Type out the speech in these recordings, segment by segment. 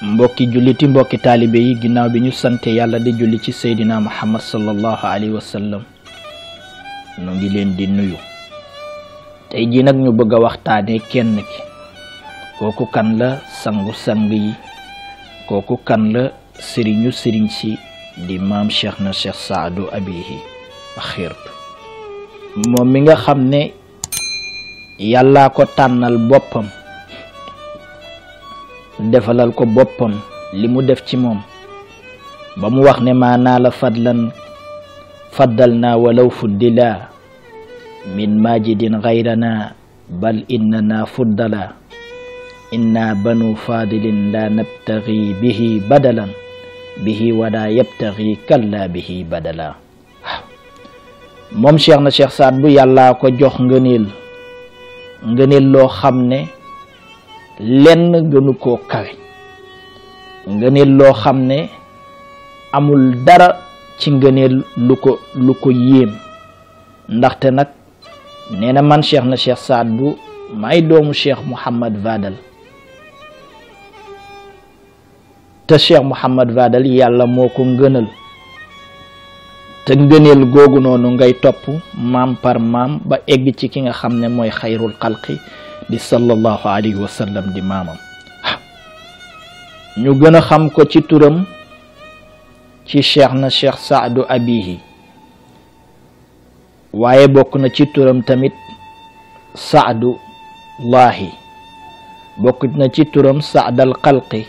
mbokki julliti mbokki taalibe yi ginnaaw bi ñu sante yàlla di julli ci seydina muhammad sallallahu alayhi wa sallam nu ngi leen di nuyu tey jii nag ñu bëgg a waxtaane kenn ki kooku kan la sangu sang yi kooku kan la sëriñu sëriñ si di maam cheikh na cheikh saadu abihi xirtu moom mi nga xam ne yàllaa ko tànnal boppam defalal ko boppam li mu def ci moom ba mu wax ne maa naa la fadlan faddal naa walaw fuddila min majidin gayrana bal innana fuddala inna banu fadilin la nabtagi bihi badalan bihi wala yabtagi kalla bihi badala moom cheikh na cheikh saad bu yàllaa ko jox ngëneel ngëneel loo xam ne lenn gënu koo kawe ngëneel loo xam ne amul dara ci ngëneel lu ko lu ko yéem ndaxte nag nee na man cheikh na cheikh saad bu may doomu cheikh mouhamad vadal te cheikh mouhamad vadal yàlla moo ko ngënal te ngëneel googu noonu ngay topp maam par maam ba egg ci ki nga xam ne mooy xayrul xalqi di sallallahu alayhi wa sallam di maamam ñu gën a xam ko ci turam ci cheikh na cheikh saadu abihi waaye bokk na ci turam tamit saadu laahi bokk na ci turam saadal xalqi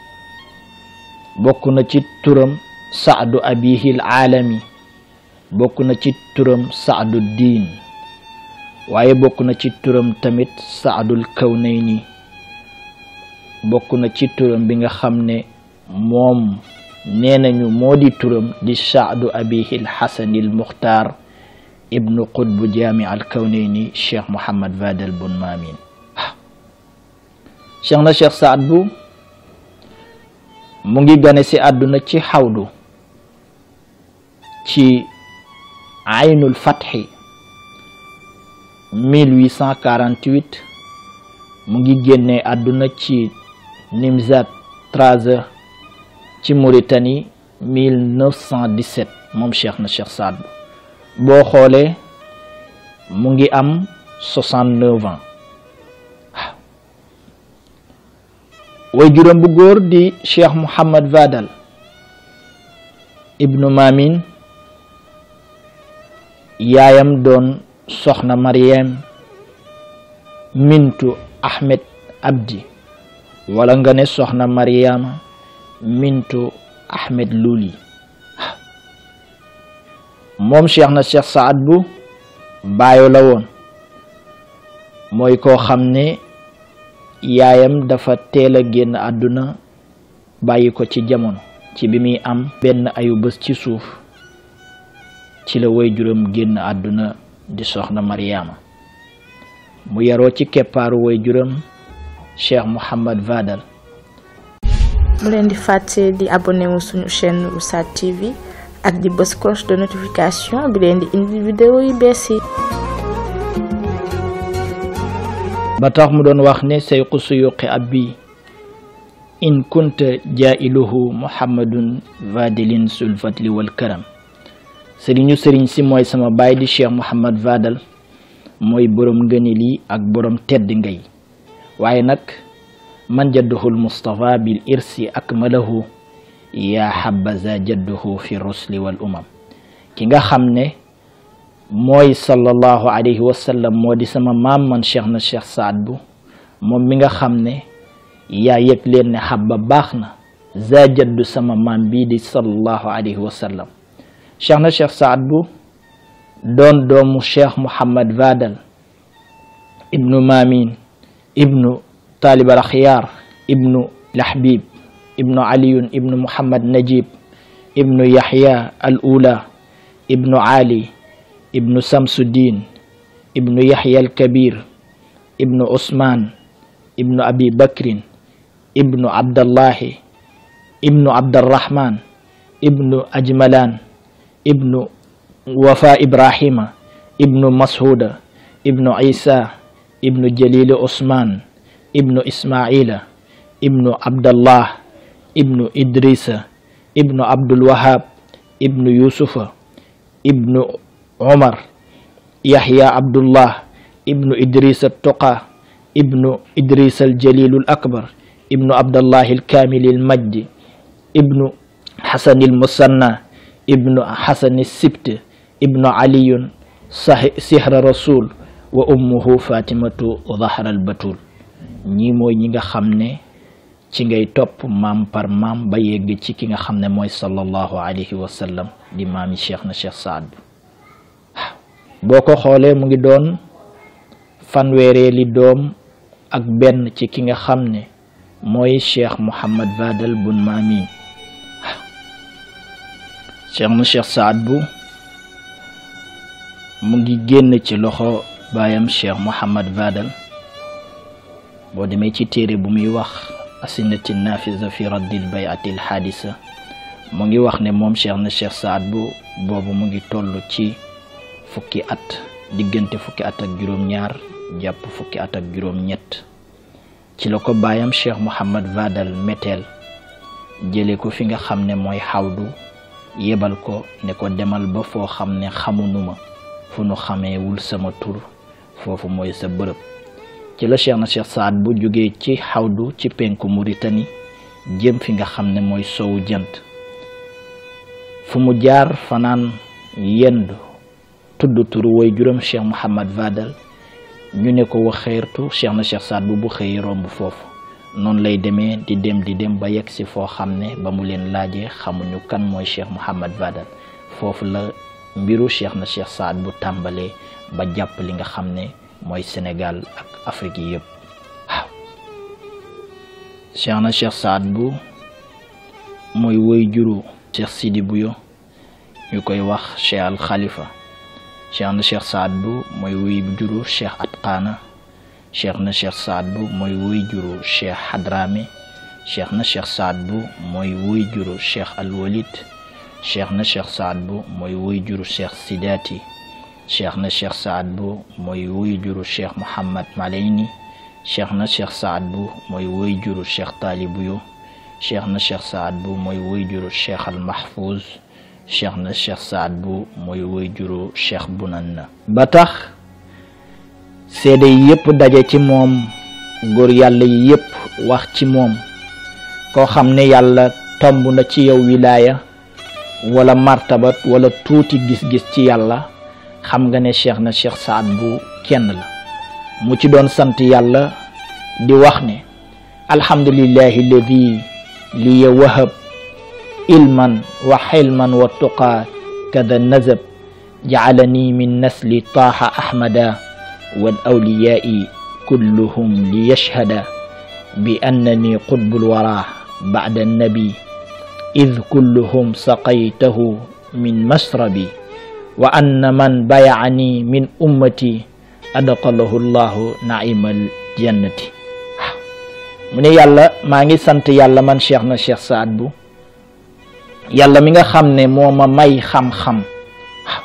bokk na ci turam saadu abihi al aalami bokk na ci turam saadu diin waaye bokk na ci turam tamit saadul kawnayni bokk na ci turam bi nga xam ne moom nee nañu moo di turam di saadu abihi alxasani almuxtaar ibnu qutbu jaami al kawnayni cheikh mohammad vadel bun maamin cheikh na cheikh saad bu mu ngi gane si àdduna ci xawdu ci aynul fatxi 1848 mu ngi génne àdduna ci Nimzat Traza ci Mauritanie 1917 moom cheikh na cheikh Saad bu boo xoolee mu ngi am 69 ans way juróom bu góor di cheikh Mouhamad Vadal ibnu Mamin yaayam doon soxna Mariam mintu Ahmed Abdi wala nga ne soxna Mariama mintu Ahmed Luli moom cheikh na cheikh Saad bu baayo la woon mooy koo xam ne yaayam dafa teel a génn àdduna bàyyi ko ci jamono ci bi muy am benn ayu bés ci suuf ci la way juróom génn àdduna di soxna Mariama mu yaroo ci keppaaru way juróom Cheikh Mouhamad Vadal mu leen di fàtte di abonné wu suñu chaîne Oustaz TV ak di bës cloche de notification bi leen di indi vidéo yu bees yi ba tax mu doon wax ne sayqu suyuqi abbi in kunta jailuhu muhammadun vadilin sulfatli wal karam sëriñu sëriñ si mooy sama baay di cheikh Mouhamad Vadal mooy borom ngëneel yi ak borom tedd ngay waaye nag man jadduhul Mustafa bil irsi akmalahu yaa habaza jadduhu fi rusli wal umam ki nga xam ne mooy sallallahu alayhi wa sallam moo di sama maam man cheikh na cheikh Saad bu moom mi nga xam ne yaa yëg leen ne xabba baax na za jaddu sama maam bii di sallallahu alayhi wa sallam cheikh na cheikh Saad bu doon doomu cheikh Mouhamad Vadal ibnu Mamin ibnu Talib al Axyaar ibnu Lahbib ibnu Aliyun ibnu Mouhamad Najib ibnu Yaxya al Ula ibnu Ali ibnu Samsuddin ibnu Yaxya al Kabir ibnu Usman ibnu Abi Bakrin ibnu Abdallahi ibnu Abdarrahman ibnu Ajmalan ibnu wafa ibrahima ibnu mashuda ibnu isa ibnu jalili usman ibnu ismaila ibnu abdallah ibnu idrisa ibnu abdul wahab ibnu yusufa ibnu umar yahya abdullah ibnu idrisa toqa ibnu idrisa aljalilu akbar ibnu abdallahi alkamili almajdi ibnu حسن المثنى ابن حسن السبت ابن علي سحر رسول وأمه فاطمة ظهر البتول ñi mooy ñi nga xam ne ci ngay topp maam par maam ba yegg ci ki nga xam ne mooy sallallahu alayhi wa sallam di maami cheikh na cheikh saad boo ko xoolee mu ngi doon fanweereeli doom ak benn ci ki nga xam ne mooy cheikh Mouhamad Fadal bun maami cheikh na cheikh saad bu mu ngi génn ci loxo baayam cheikh Mouhamad Fadal boo demee ci téere bu muy wax asinati nafisa fi raddil bayati al xaadisa mu ngi wax ne moom cheikh na cheikh saad bu boobu mu ngi toll ci fukki at diggante fukki at ak juróom-ñaar jàpp fukki at ak juróom-ñett ci la ko baayam cheikh Mouhamad Fadal meteel jële ko fi nga xam ne mooy xawdu yebal ko ne ko demal ba foo xam ne xamunuma fu nu xameewul sama tur foofu mooy sa bërëb ci la cheikh na cheikh saad bu jógee ci xawdu ci penku Mauritanie jëm fi nga xam ne mooy sowu jant fu mu jaar fanaan yendu tudd turu woy juróom cheikh Mouhamad Fadal ñu ne ko wax xeertu cheikh na cheikh saad bu bu xëy romb foofu noonu lay demee di dem di dem ba yegg si foo xam ne ba mu leen laajee xamuñu kan mooy cheikh Mouhamad Fadal foofu la mbiru cheikh na cheikh saad bu tàmbalee ba jàpp li nga xam ne mooy Sénégal ak Afrique yi yëpp waaw cheikh na cheikh saad bu mooy woy juru cheikh Sidi Buyo ñu koy wax cheikh al Khalifa cheikh na cheikh saad bu mooy woy juru cheikh Atqana cheikh na cheikh saad bu mooy woy juru cheikh Hadrami cheikh na cheikh saad bu mooy woy juru cheikh al Walid cheikh na cheikh saad bu mooy woy juru cheikh Sidati cheikh na cheikh saad bu mooy woy juru cheikh Mouhamad Malayni cheikh na cheikh saad bu mooy woy juru cheikh Talibuyo cheikh na cheikh saad bu mooy woy juru cheikh al Mahfouz cheikh na cheikh saad bu mooy woy juru cheikh Bunanna ba tax seede yi yëpp daje ci moom góor yàlla yi yëpp wax ci moom koo xam ne yàlla tomb na ci yow wilaaya wala martabat wala tuuti gis-gis ci yàlla xam nga ne cheikh na cheikh saad bu kenn la mu ci doon sant yàlla di wax ne alhamdulillahi alladi liya wahab ilman wa xilman wa tuqaa kada nazab jacalani min nasli taaha ahmada wal awliyaai kulluhum liyashhada bi annani qutbul wara bacda annabi id kulluhum saqaytahu min masrabi wa anna man bayacani min ummati adqalahu llahu naimal jannati waaw mu ne yàlla maa ngi sant yàlla man cheikh na cheikh saad bu yàlla mi nga xam ne moo ma may xam-xam waaw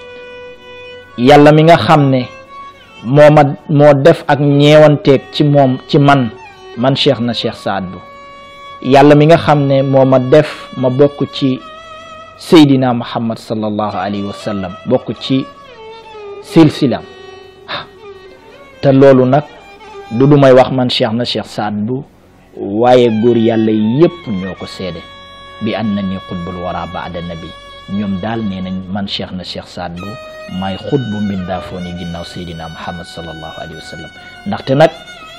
yàlla mi nga xam ne moo ma moo def ak ñeewanteeg ci moom ci man man cheikh na cheikh saad bu yàlla mi nga xam ne moo ma def ma bokk ci seydina muhammad sallallahu alayhi wa sallam bokk ci silsilam te loolu nag du du may wax man cheikh na cheikh saad bu waaye góor yàlla yépp ñoo ko seede bi an na ni xutbul wara baada nabi ñoom daal nee nañ man cheikh na cheikh saad bu maay xutbu mbindaafoo ni ginnaaw seydina muhammad sallallahu alayhi wa sallam ndaxte nag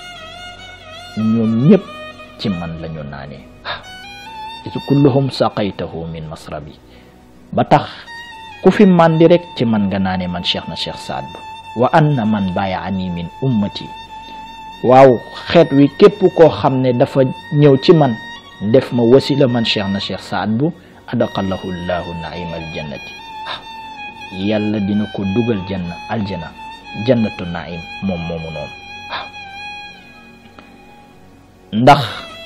ñoom ñëpp ci man la ñu naanee waaw kulluhum saqaytahu min masrabi ba tax ku fi mandi rek ci man nga naane man cheikh na cheikh saad bu wa anna man bayaani min ummati waaw xeet wi képp koo xam ne dafa ñëw ci man def ma wasila man cheikh na cheikh saad bu adaqalahu llahu naima aljannati waaw yàlla dina ko dugal janna aljana jannatu naim moom moomu noonu waaw ndax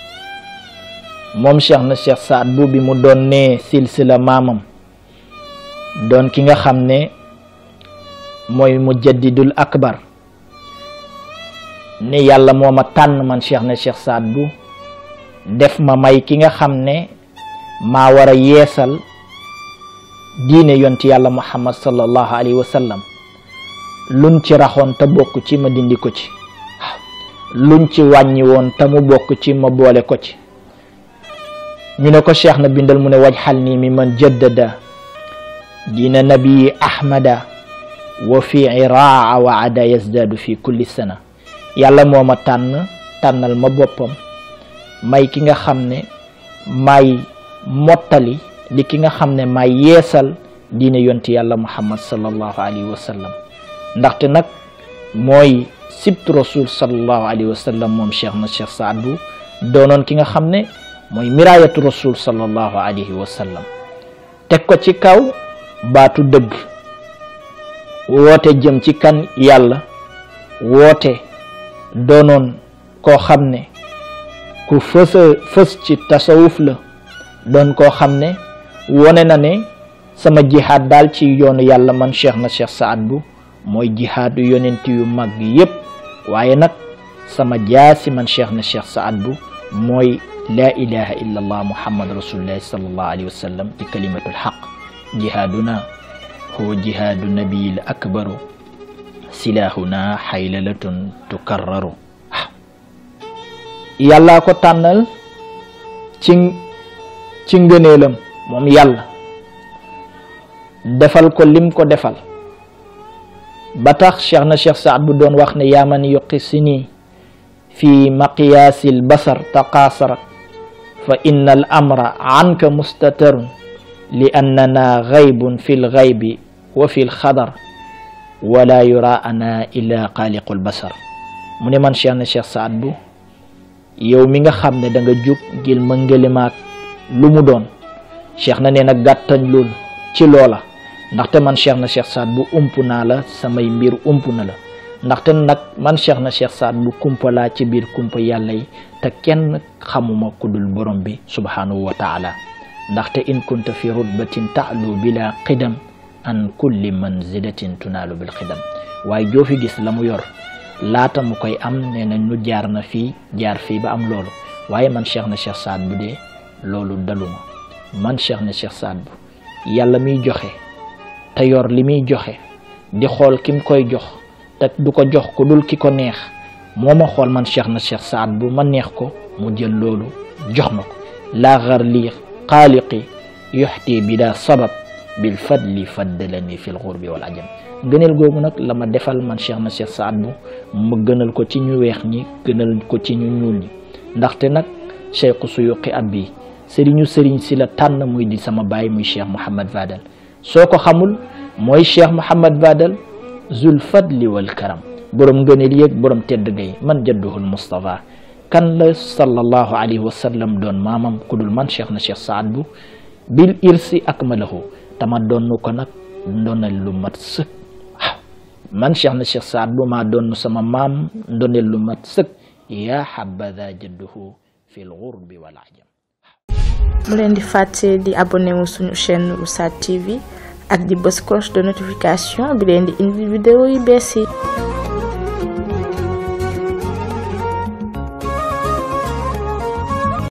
moom cheikh na cheikh saad bu bi mu doon nee silsila maamam doon ki nga xam ne mooy mujaddidul akbar ne yàlla moo ma tànn man cheikh na cheikh saad bu def ma may ki nga xam ne maa war a yeesal diine yonti yàlla muhammad sallallahu alayhi wa sallam luñ ci raxoon te bokk ci ma dindi ko ci luñ ci wàññi woon te mu bokk ci ma boole ko ci ñu ne ko cheikh na bindal mu ne waj xal nii mi man jaddada diina nabii ahmada wa fi iraa wa ada yasdaadu fi kulli sana yàlla moo ma tànn tànnal ma boppam may ki nga xam ne may mottali di ki nga xam ne may yeesal diine yonti yàlla muhammad sallallahu alayhi wa sallam ndaxte nag mooy sibtu rasul sallallahu alayhi wa sallam moom cheikh na cheikh saad bu doonoon ki nga xam ne mooy miraayatu rasul sallallahu alayhi wa sallam teg ko ci kaw baatu dëgg woote jëm ci kan yàlla woote doonoon koo xam ne ku fësa fës ci tasawuf la doon koo xam ne wone na ne sama jihaad daal ci yoonu yàlla man cheikh na cheikh saad bu mooy jihaadu yonent yu mag yépp waaye nag sama jaasi man cheikh na cheikh saad bu mooy laa ilaha illa allah muhammad rasulullahi sallallahu alayhi wa sallam ci kalimatul xaq jihaaduna huwa jihaadu nabiyil akbaru silaahuna xaylalatun tukarraru yàllaa ko tànnal ci ci ngëneelam moom yàlla defal ko lim ko defal ba tax cheikh na cheikh saad bu doon wax ne yaa man yuqi si nii fi maqiyaasi l basar taqaasarat fa inna al amra anka mustatarun li annana gaybun fi l gaybi wa fi l xadar wala yura ana illa xaaliqu l basar mu ne man cheikh na cheikh saad bu yow mi nga xam ne da nga jug ngir mëngalimaak lu mu doon cheikh na nee na gàttañ lool ci loola ndaxte man cheikh na cheikh saad bu ump naa la samay mbir ump na la ndaxte nag man cheikh na cheikh saad bu kumpa laa ci biir kumpa yàlla yi te kenn xamuma ku dul borom bi subhanahu wa taala ndaxte in kunta fi rutbatin taalu bila qidam an kulli manzilatin tunaalu bil xidam waaye joo fi gis la mu yor laata mu koy am nee na ñu jaar na fii jaar fii ba am loolu waaye man cheikh na cheikh saad bu dee loolu daluma man cheikh na cheikh saad bu yàlla miy joxe te yor li muy joxe di xool kim koy jox te du ko jox ku dul ki ko neex moo ma xool man cheikh na cheikh saad bu ma neex ko mu jël loolu jox ma ko laa xar lii xaaliqi yuxti bi daa sabab bil fadli faddalani fi l xurbi wal ajam gënal googu nag la ma defal man cheikh na cheikh saad bu ma gënal ko ci ñu weex ñi gënal ko ci ñu ñuul ñi ndaxte nag cheikhu suyuqi ab bi sëriñu sëriñ si la tànn muy di sama baay muy cheikh Mouhamad Fadal soo ko xamul mooy cheikh Mouhamad Fadal zul fadli wal karam borom ngëneel yéeg borom tedd gay man jadduhul Moustapha kan la sallallahu alayhi wa sallam doon maamam ku dul man cheikh na cheikh saad bu bil irsi akmalahu tama doon ko nag ndonal lu mat sëkk man cheikh na cheikh saad bu maa doon sama maam ndonal lu mat sëkk yaa habada jadduhu fi l gurbi wal ajam mu leen di fàtte di abonné wu suñu chaîne Oustaz TV ak di bës cloche de notification bi leen di indi vidéo yu bees yi